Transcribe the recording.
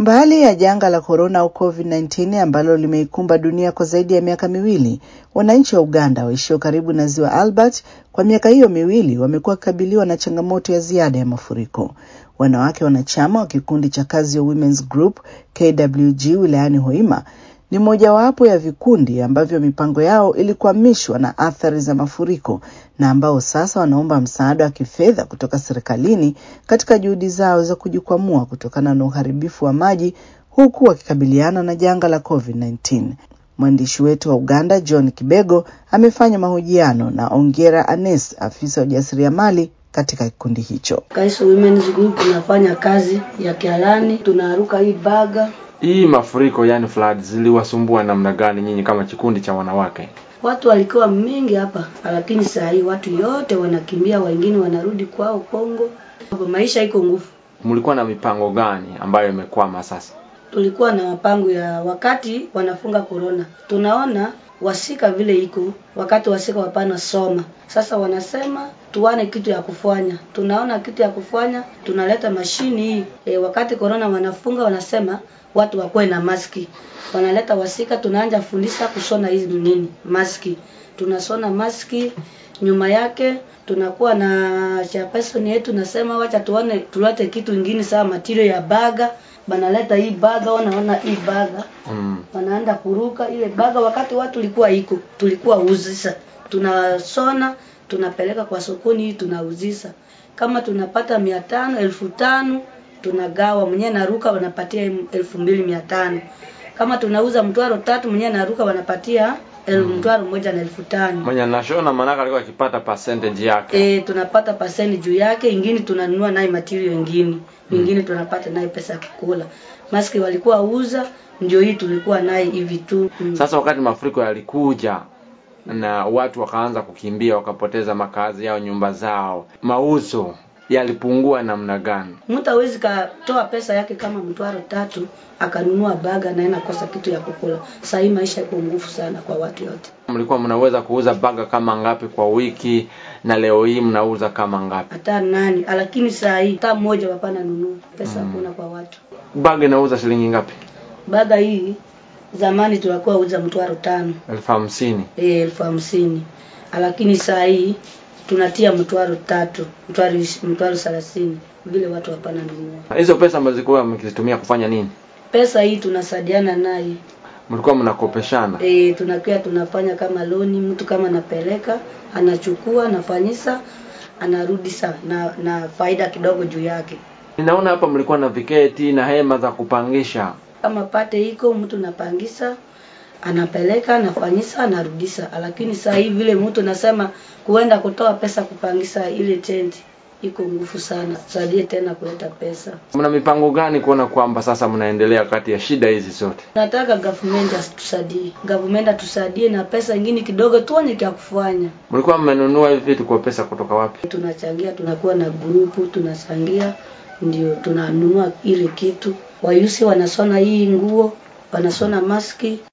Mbali ya janga la korona au COVID-19 ambalo limeikumba dunia kwa zaidi ya miaka miwili, wananchi wa Uganda waishio karibu na ziwa Albert kwa miaka hiyo miwili wamekuwa wakikabiliwa na changamoto ya ziada ya mafuriko. Wanawake wanachama wa kikundi cha Kazio Women's Group KWG wilayani Hoima ni mojawapo ya vikundi ambavyo mipango yao ilikwamishwa na athari za mafuriko na ambao sasa wanaomba msaada wa kifedha kutoka serikalini katika juhudi zao za kujikwamua kutokana na uharibifu wa maji huku wakikabiliana na janga la COVID-19. Mwandishi wetu wa Uganda John Kibego amefanya mahojiano na Ongera Anes, afisa wa ujasiriamali katika kikundi hicho. Kaiso Women's Group tunafanya kazi ya kialani, tunaruka hii baga Hii mafuriko yani flood ziliwasumbua namna gani nyinyi kama kikundi cha wanawake? Watu walikuwa mingi hapa, lakini saa hii watu yote wanakimbia, wengine wanarudi kwao Kongo. Maisha iko nguvu. Mlikuwa na mipango gani ambayo imekwama sasa? Tulikuwa na mapango ya wakati wanafunga corona, tunaona wasika vile iko wakati wasika wapana soma. Sasa wanasema tuwane kitu ya kufanya, tunaona kitu ya kufanya, tunaleta mashini hii e, wakati corona wanafunga, wanasema watu wakuwe na maski, wanaleta wasika, tunaanja fundisha kushona hizi nini maski, tunasona maski nyuma yake tunakuwa na chairperson yetu nasema wacha tuone tulete kitu ingine sawa material ya baga banaleta hii baga wanaona hii baga Mm. wanaenda kuruka ile baga wakati watu tulikuwa iko tulikuwa uzisa tunasona tunapeleka kwa sokoni tunauzisa kama tunapata mia tano elfu tano tunagawa mwenyewe naruka wanapatia elfu mbili mia tano kama tunauza mtwaro tatu mwenyewe naruka wanapatia elfu mtwaro moja na elfu tano Mwenye nashona manaka alikuwa akipata percentage yake. e, tunapata paseni juu yake, ingine tunanunua naye material ingine ingine tunapata naye pesa ya kukula. Maski walikuwa uza, ndio hii tulikuwa naye hivi tu mm. Sasa wakati mafuriko yalikuja na watu wakaanza kukimbia wakapoteza makazi yao, nyumba zao, mauzo yalipungua namna gani? Mtu hawezi katoa pesa yake kama mtwaro tatu akanunua baga na inakosa kitu ya kukula. Sasa hii maisha iko nguvu sana kwa watu yote. Mlikuwa mnaweza kuuza baga kama ngapi kwa wiki, na leo hii mnauza kama ngapi? Hata nani, lakini saa hii hata mmoja hapana nunua pesa hakuna kwa watu. Baga inauza shilingi ngapi? Baga hii zamani tulikuwa uza mtwaro tano elfu hamsini. eh, elfu hamsini lakini saa hii tunatia mtwaro tatu mtwaro ish- mtwaro thelathini vile watu hapana nunua Hizo pesa ambazo zilikuwa mkizitumia kufanya nini? pesa hii tunasaidiana naye Mlikuwa mnakopeshana? e, tunakia tunafanya kama loni mtu kama anapeleka anachukua anafanyisa anarudisha na na faida kidogo juu yake Ninaona hapa mlikuwa na viketi na hema za kupangisha. kama pate iko mtu napangisa anapeleka anafanyisa anarudisha lakini saa hii vile mtu nasema kuenda kutoa pesa kupangisa ile tenti iko nguvu sana tusaidie tena kuleta pesa Mna mipango gani kuona kwamba sasa mnaendelea kati ya shida hizi zote? nataka government atusaidie government atusaidie na pesa ingine kidogo tuone kya kufanya Mlikuwa mmenunua hivi vitu kwa pesa kutoka wapi? tunachangia tunakuwa na grupu tunachangia ndio tunanunua ile kitu wayusi wanasona hii nguo wanasona maski